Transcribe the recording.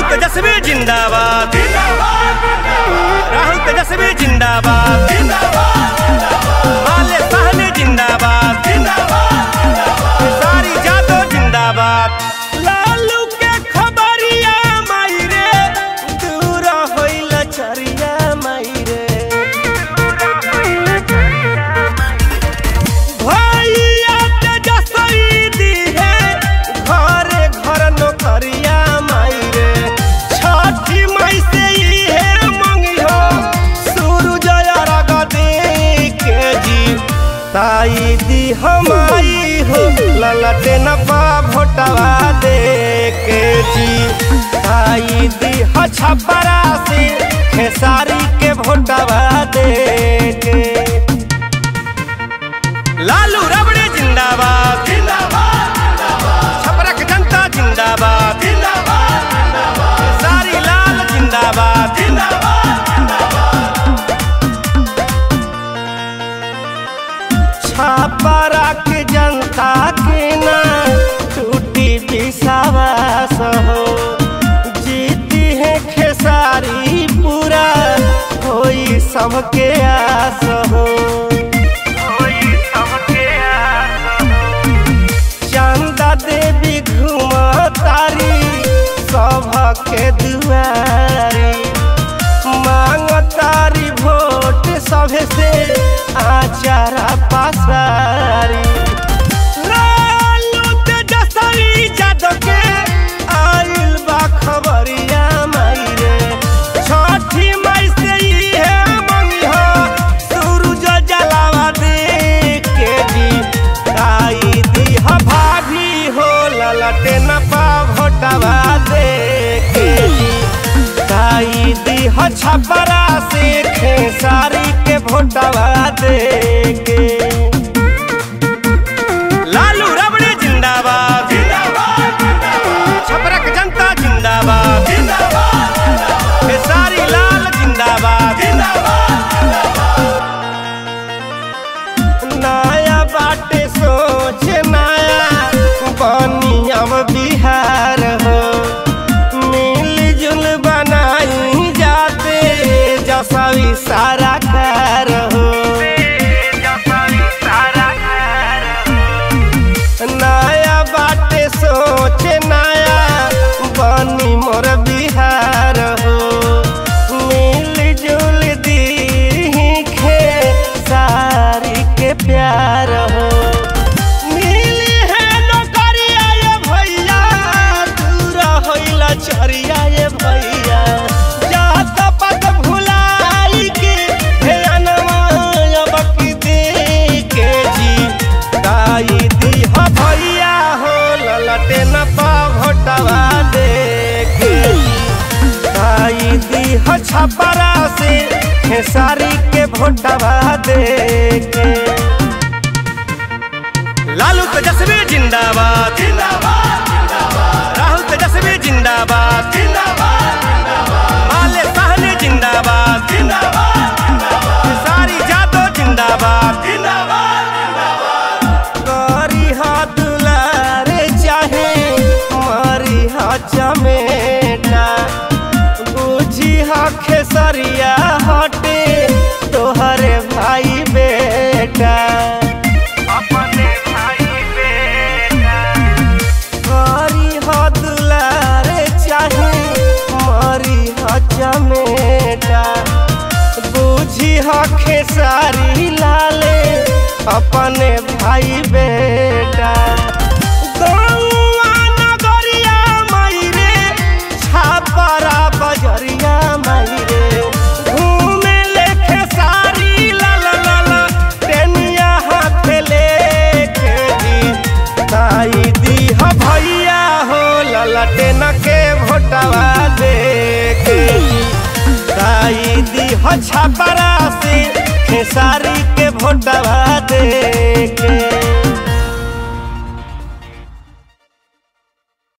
तेजस्वी जिंदाबाद राहुल तेजस्वी जिंदाबाद माले सहनी जिंदाबाद सारी जादो जिंदाबाद लालू के खबरिया माई रे दूर होइल चरिया माई रे भैया तेजस्वी दी है घरे घर नौकरिया माई रे छठी माई से ही है मंगी हो सूरज अरग दे के जी ताई दी हमाई हो ललटे न पा भोटवा दे के जी ताई दी ह छपरा से खेसारी के भोटवा दे के लालू रबड़े जिंदाबाद छपरक जनता जिंदाबाद सारी लाल जिंदाबाद छपरा के जनता के ना टूटी विश्वास हो जीती है खेसारी पूरा कोई सबके आस हो चंदा देवी घुमतारी सभके दुआरी मांगतारी वोट सभे से आचारा पासारी लालू तेजस्वी यादव के आइल बा खबरिया माई रे छठी माई से ही है मंगिहा सूरज जलावा दे के जी आई दी ह भाभी हो ललटे न पा भोटवा दे के जी आई दी ह छपरा से खेसारी के भोटवा दे के लालू रबड़े जिंदाबाद छपरक जनता जिंदाबाद खेसारी लाल जिंदाबाद नया बाटे सोच नया बनी अब बिहार हो मिलजुल बनाई जाते जसवी सारा कार हो नया बाटे सोच नया बनी मोर बिहार हो मिलजुल दी खे सारी के प्यार हो मिली है नौकरिया ये भैया दूर होइला चरिया ये भैया जात पत भुलाई के हे अनवा बकी दे के जी दाई दी ह भैया हो ललटे न पा भोटवा दे के दाई दी ह छपरा से खेसारी के भोटवा दे के लालू तेजस्वी जिंदाबाद राहुल तेजस्वी जिंदाबाद माले सहनी जिंदाबाद सारी जादो जिंदाबाद करी हाथ दुलारे चाहे मारी हा चमेटा बुझी हा खेसरिया हटे तोहरे भाई बेटा करी हा दुलारे चाहे मारी हा चमेटा बुझी हा खेसारी लाले अपने भाई बेटा गौआ नगरिया माई रे छापरा बजरिया माई रे घूमे ले खेसारी लाल लाल टेनिया हाथ लेके जी ताई दी ह भैया हो ललटे न के भोटवा दे के जी ताई दी ह छपरा से खेसारी के भोटवा दे